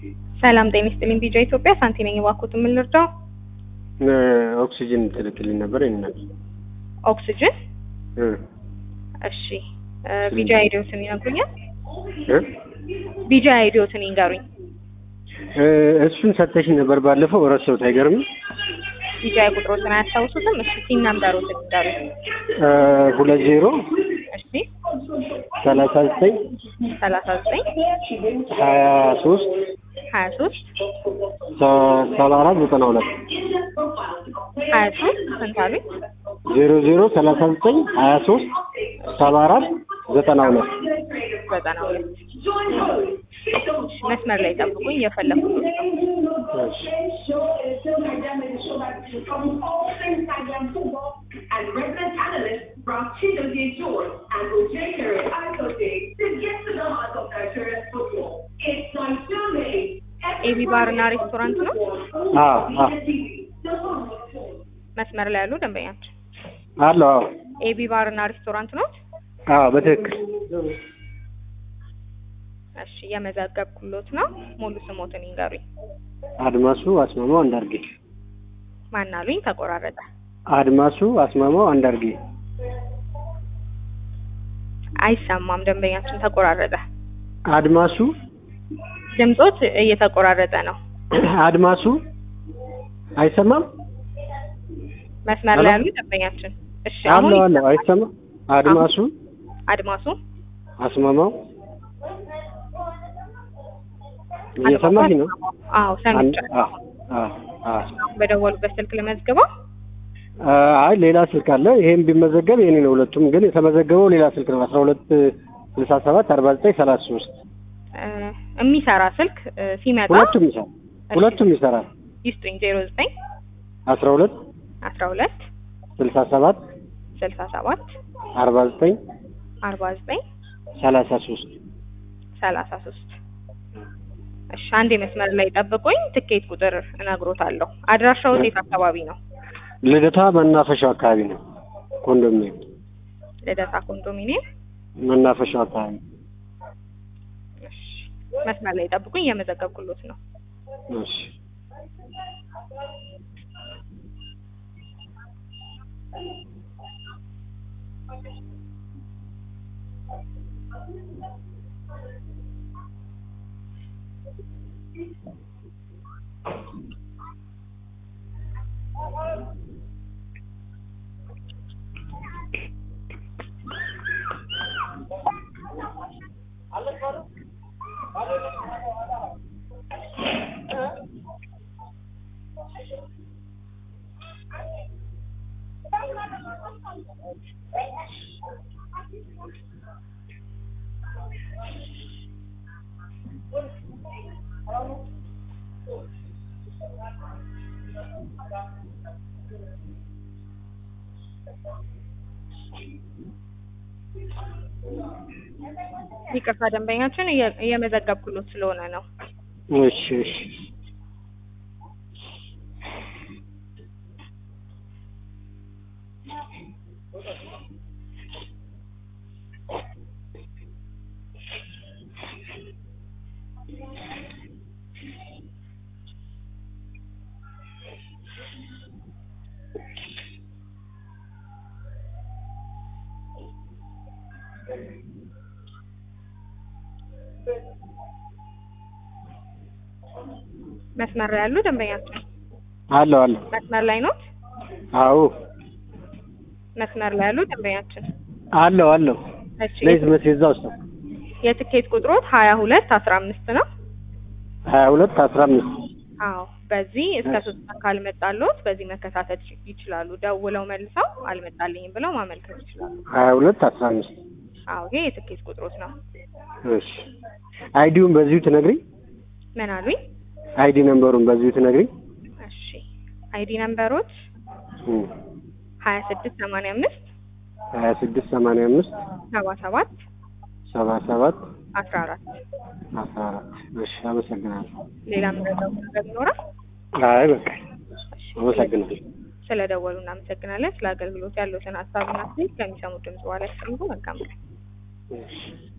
ሰላም ጤና ይስጥልኝ። ቢጃ ኢትዮጵያ ሳንቲ ነኝ። እባክዎት ምን ልርዳው? ኦክሲጅን ትልክልኝ ነበር ይናል ኦክሲጅን። እሺ ቢጃ አይዲዮትን ይነግሩኛል? ቢጃ አይዲዮትን ይንገሩኝ። እሱን ሰተሽኝ ነበር ባለፈው ረሳሁት። አይገርምም? ቢጃ ቁጥሮትን አያስታውሱትም? እሺ ሲም ነምበሮትን ይንገሩኝ። ሁለት ዜሮ እሺ ሰላሳ ዘጠኝ ሰላሳ ዘጠኝ ሀያ ሶስት ሀያ ሶስት ሰባ አራት ዘጠና ሁለት ሀያ ሶስት ስንት አሉኝ? ዜሮ ዜሮ ሰላሳ ዘጠኝ ሀያ ሶስት ሰባ አራት ዘጠና ሁለት ዘጠና ሁለት መስመር ላይ ጠብቁኝ፣ እየፈለኩት ነው። and resident analysts brought Chidozie George and Ojay Terry Aikote to get to the heart of Nigerian football. It's like Sunday. ኤቢ ባር እና ሬስቶራንት ነው። መስመር ላይ ያሉ ደንበኛችን አለው። አዎ ኤቢ ባር እና ሬስቶራንት ነው። አዎ በትክክል እሺ የመዘገብኩሎት ነው። ሙሉ ስሞትን ይንገሩኝ። አድማሱ አስማማው አንዳርጌ። ማን አሉኝ? ተቆራረጠ። አድማሱ አስማማው አንዳርጌ። አይሰማም። ደንበኛችን ተቆራረጠ። አድማሱ ድምጾት እየተቆራረጠ ነው። አድማሱ አይሰማም። መስመር ላይ ያሉ ደንበኛችን። እሺ አሁን አለው አለው አይሰማም። አድማሱ አድማሱ አስማማው እየሰማሽ ነው? አዎ ሰምቻለሁ። በደወሉበት ስልክ ልመዝግበው። አይ ሌላ ስልክ አለ። ይሄን ቢመዘገብ የኔ ነው። ሁለቱም ግን የተመዘገበው ሌላ ስልክ ነው። አስራ ሁለት ስልሳ ሰባት አርባ ዘጠኝ ሰላሳ ሶስት የሚሰራ ስልክ ሲመጣ ሁለቱም ይሰራል። ሁለቱም ይሰራል። ይስጡኝ። ዜሮ ዘጠኝ አስራ ሁለት አስራ ሁለት ስልሳ ሰባት ስልሳ ሰባት አርባ ዘጠኝ አርባ ዘጠኝ ሰላሳ ሶስት ሰላሳ ሶስት እሺ አንዴ መስመር ላይ ጠብቁኝ። ትኬት ቁጥር እነግሮታለሁ። አድራሻው የት አካባቢ ነው? ልደታ መናፈሻው አካባቢ ነው። ኮንዶሚኒየም ልደታ ኮንዶሚኒየም መናፈሻው አካባቢ። እሺ መስመር ላይ ጠብቁኝ። እየመዘገብኩሎት ነው። እሺ ይቅርታ ደንበኛችን እየመዘገብኩሎት ስለሆነ ነው። እሺ እሺ መስመር ላይ ያሉ ደንበኛችን አለው አለው። መስመር ላይ ኖት? አዎ መስመር ላይ ያሉ ደንበኛችን አለው አለው። እሺ ለይዝ መሴዛ ውስጥ የትኬት ቁጥሮት ሀያ ሁለት አስራ አምስት ነው። ሀያ ሁለት አስራ አምስት አዎ በዚህ እስከ ሶስት ቀን ካልመጣልዎት በዚህ መከታተል ይችላሉ። ደውለው መልሰው አልመጣልኝም ብለው ማመልከት ይችላሉ። ሀያ ሁለት አስራ አምስት አዎ ይሄ የትኬት ቁጥሮት ነው። እሺ አይዲውን በዚሁ ትነግሪኝ? ምን አሉኝ? አይዲ ነምበሩን በዚሁ ትነግሪኝ? እሺ አይዲ ነምበሮት ሀያ ስድስት ሰማንያ አምስት ሀያ ስድስት ሰማንያ አምስት ሰባ ሰባት ሰባ ሰባት አስራ አራት አስራ አራት እሺ አመሰግናለሁ። ሌላ ምረዳው ነገር ይኖራል? አይ በቃ አመሰግናለሁ። ስለደወሉ እናመሰግናለን። ስለ አገልግሎት ያለዎትን ሀሳብና አስተያየት ከሚሰሙት ድምጽ በኋላ ያስቀምጡ። መልካም ቀን። እሺ